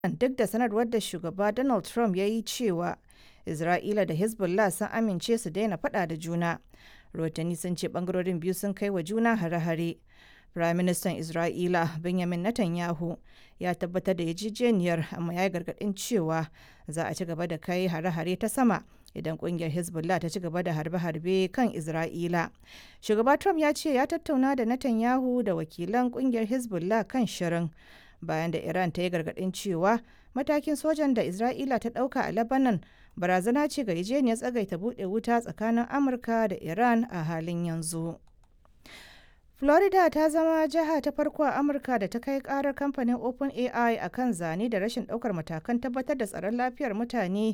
duk da sanarwar da shugaba Donald Trump ya yi cewa Isra'ila da Hezbollah sun amince su daina faɗa da juna. Rotani sun ce ɓangarorin biyu sun kai wa juna hare-hare. Firaministan Isra'ila Benjamin Netanyahu ya tabbatar da yarjejeniyar amma ya yi gargaɗin cewa za a ci gaba da kai hare-hare ta sama idan kungiyar Hezbollah ta ci gaba da harbe-harbe kan Isra'ila. Shugaba Trump ya ce ya tattauna da Netanyahu da wakilan kungiyar Hezbollah kan shirin bayan da Iran ta yi gargaɗin cewa matakin sojan da Isra'ila ta ɗauka a Lebanon barazana ce ga yarjejeniyar tsagaita buɗe wuta tsakanin Amurka da Iran a halin yanzu. Florida ta zama jiha ta farko a Amurka da ta kai karar kamfanin OpenAI a kan zane da rashin ɗaukar matakan tabbatar da tsaron lafiyar mutane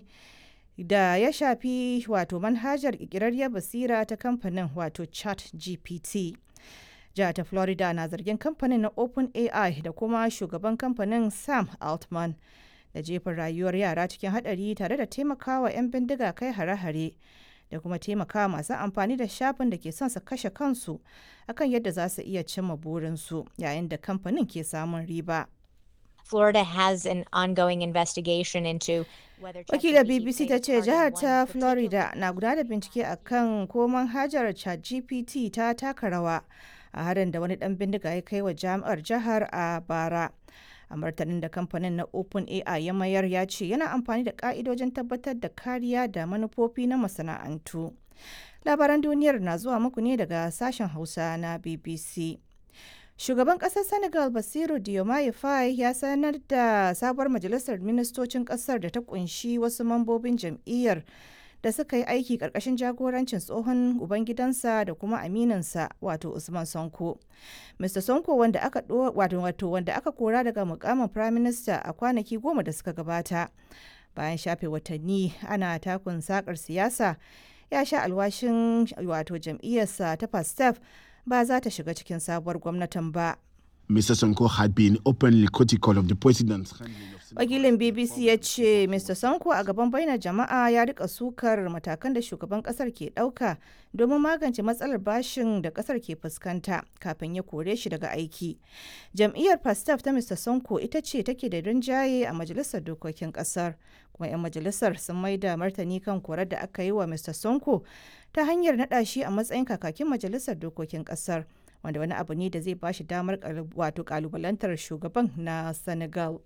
da ya shafi wato manhajar ƙirƙirarriyar basira ta kamfanin wato chat gpt jihar ta florida na zargin kamfanin na openai da kuma shugaban kamfanin sam altman da jefin rayuwar yara cikin hadari tare da taimakawa 'yan bindiga kai hare-hare da kuma taimakawa masu amfani da shafin da ke son su kashe kansu akan yadda za su iya cimma burinsu yayin da kamfanin ke samun riba. Florida has an ongoing investigation into whether Wakilar BBC ta ce jihar ta Florida na gudanar da bincike a kan ko manhajar ChatGPT ta taka rawa a harin da wani dan bindiga ya kai wa jami'ar jihar a bara. A martanin da kamfanin na OpenAI ya mayar ya ce yana amfani da ka'idojin tabbatar da kariya da manufofi na masana'antu. Labaran duniyar na zuwa muku ne daga sashen Hausa na BBC. Shugaban ƙasar Senegal Basiru Diomaye Faye ya sanar da sabuwar majalisar ministocin ƙasar da ta kunshi wasu mambobin jam'iyyar da suka yi aiki ƙarƙashin jagorancin tsohon ubangidansa da kuma aminansa wato Usman Sonko. Mr. Sonko wanda aka wato wato wanda aka kora daga mukamin Prime Minister a kwanaki goma da suka gabata. Bayan shafe watanni ana takun sakar siyasa ya sha alwashin wato jam'iyyarsa ta Pastef ba za ta shiga cikin sabuwar gwamnatin ba. Mr. Sonko had been openly critical of the president's Wakilin BBC ya ce Mr. Sonko a gaban bainar jama'a ya rika sukar matakan da shugaban kasar ke ɗauka domin magance matsalar bashin da kasar ke fuskanta kafin ya kore shi daga aiki. Jam'iyyar Pastaf ta Mr. Sonko ita ce take da rinjaye a majalisar dokokin kasar. Kuma 'yan majalisar sun maida martani kan korar da aka yi wa Mr. Sonko ta hanyar naɗa shi a matsayin kakakin majalisar dokokin kasar. wanda wani abu ne da zai ba shi damar wato kalubalantar shugaban na senegal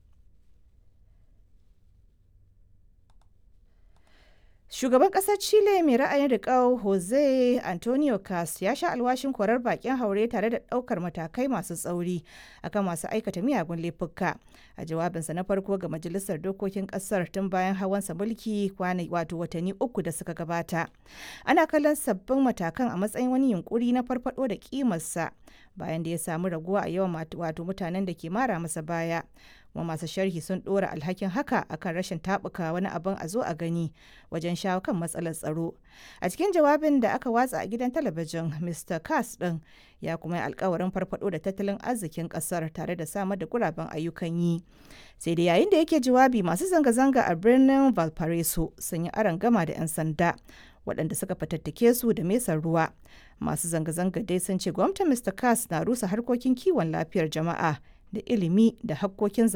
shugaban kasar chile mai ra'ayin riƙau jose antonio cas ya sha alwashin korar bakin haure tare da ɗaukar matakai masu tsauri akan masu aikata miyagun laifuka a jawabinsa na farko ga majalisar dokokin kasar tun bayan hawansa mulki kwana wato watanni uku da suka gabata ana kallon sabbin matakan a matsayin wani yunkuri na farfado da kimarsa bayan da ya samu raguwa a yawan wato mutanen da ke mara masa baya kuma masu sharhi sun dora alhakin haka akan rashin tabuka wani abin a zo a gani wajen shawo kan matsalar tsaro a cikin jawabin da aka watsa a gidan talabijin mr cas din ya kuma yi alkawarin farfado da tattalin arzikin kasar tare da samar da guraben ayyukan yi sai da yayin da yake jawabi masu zanga-zanga a birnin valparaiso sun yi aron gama da 'yan sanda waɗanda suka fatattake su da mesar ruwa masu zanga-zanga dai sun ce gwamnatin mr cas na rusa harkokin kiwon lafiyar jama'a da ilimi da hakkokin